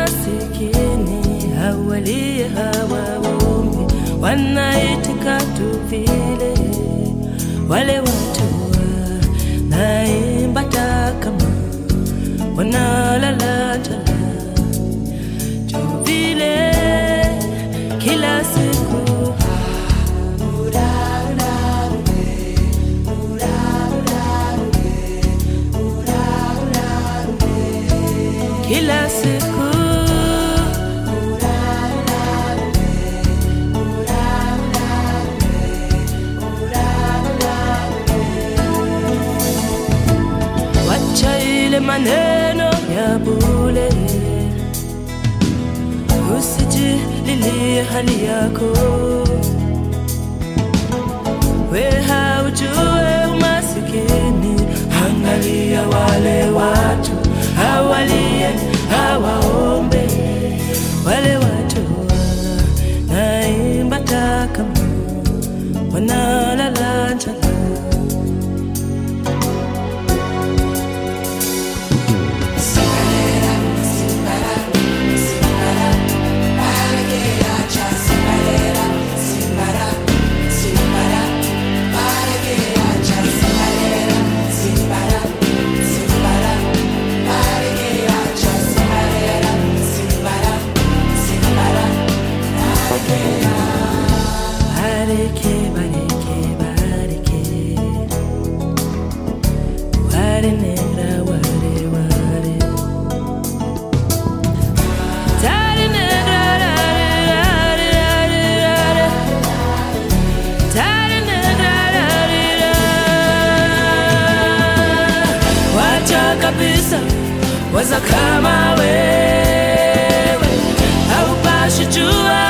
masikini hawalie hawaombi, wanaitika tu vile wale watu wanaimba takama wanalala njala tu vile kila siku kila siku wacha ile maneno ya bule usijililie hali yako we haujue umasikini angalia wale watu hawalie hawaombe wale watu wanaimba takama wanalala njala Bareke, bareke, bareke. Ware negra, ware, ware. Tare negra, rare, rare, rare, rare. Tare negra, rare, rare. Wacha kabisa waza kama wewe haupashi jua